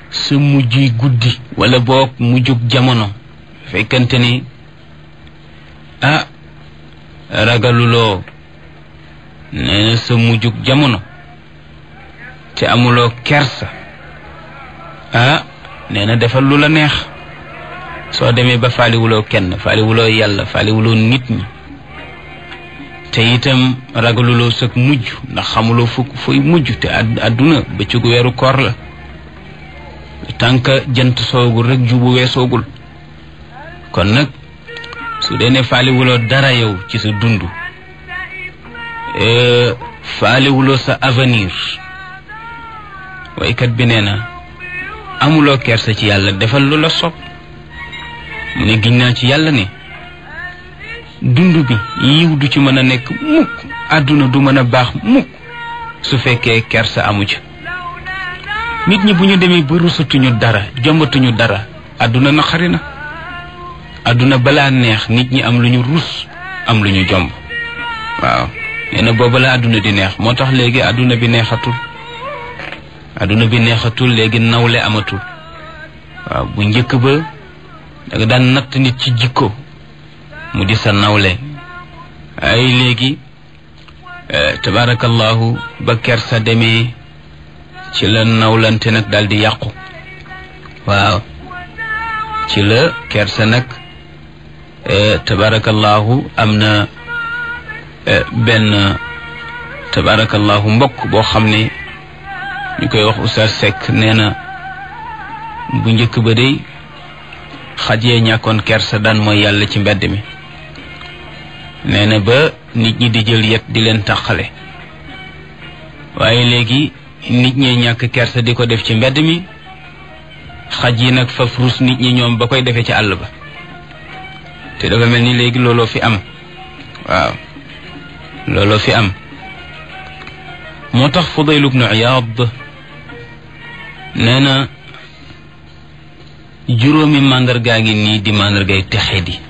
sa mujjuy guddi wala boog mujjug jamono fekkante ni ah ragaluloo nee na sa mujjug jamono te amuloo kersa ah nee na defal lu la neex soo demee ba faaliwuloo kenn faaliwuloo yàlla faaliwuloo nit ñi te itam ragaluloo sag mujj ndax xamuloo fukk fooy mujj te àdduna bëccëgu weeru koor la tànk jant soogul rek jubu weesoogul kon nag su dee ne faaliwuloo dara yow ci sa dund faaliwuloo sa avenir waykat bi nee na amuloo kersa ci yàlla defal lu la sopp mu ne giñ naa ci yàlla ne dund bi yiw du ci mën a nekk mukk àdduna du mën a baax mukk su fekkee kersa amu ca nit ñi bu ñu demee ba rusatuñu dara jombatuñu dara àdduna naqari na àdduna balaa neex nit ñi am lu ñu rus am lu ñu jomb waaw nee na booba la àdduna di neex moo tax léegi àdduna bi neexatul àdduna bi neexatul léegi nawle amatul waaw bu njëkk ba danga daan natt nit ci jikko mu di sa nawle ay léegi tabaarakallahu ba kersa demee ci la nawlante nag daal di yàqu waaw ci la kersa nag tabaarakallahu am na benn tabaarakallahu mbokk boo xam ne ñu koy wax Oustaz Seck nee na bu njëkk ba day xaj yee ñàkkoon kersa daan mooy yàlla ci mbedd mi nee na ba nit ñi di jël yet di leen tàqale waaye léegi nit ñee ñàkk kersa di ko def ci mbedd mi xaj yi nag faf rus nit ñi ñoom ba koy defee ci àll ba te dafa mel ni léegi looloo fi am waaw looloo fi am moo tax Fudayl ibnu Iyaad nee na juróomi màndargaa ngi nii di màndargay texe di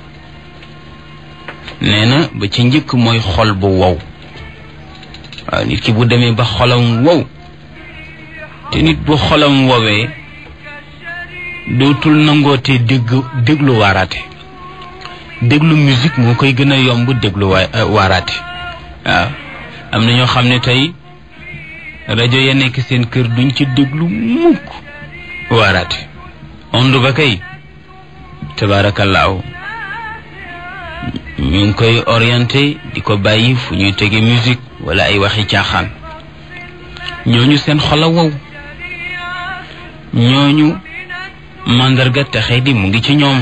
nee na ba ci njëkk mooy xol bu wow waaw nit ki bu demee ba xolam wow te nit bu xolam wowee dootul nangootee dégg déglu waaraate déglu musique moo koy gën a yomb déglu waa waaraate waaw am na ñoo xam ne tey rajo ya nekk seen kër duñ ci déglu mukk waaraate ondu ba kay tabaarakallaahu ñu ngi koy orienté di ko bàyyi fu ñuy tege musique wala ay waxi caaxaan ñooñu seen xol a wow ñooñu màndarga texe di mu ngi ci ñoom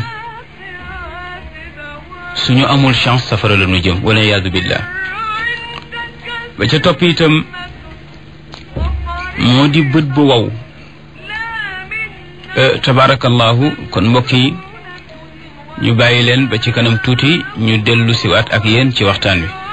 suñu amul chance safara la ñu jëm wala yaadu billah ba ca topp itam moo di bët bu wow tabarakallahu kon mbokk yi ñu bàyyi leen ba ci kanam tuuti ñu dellu siwaat ak yéen ci waxtaan wi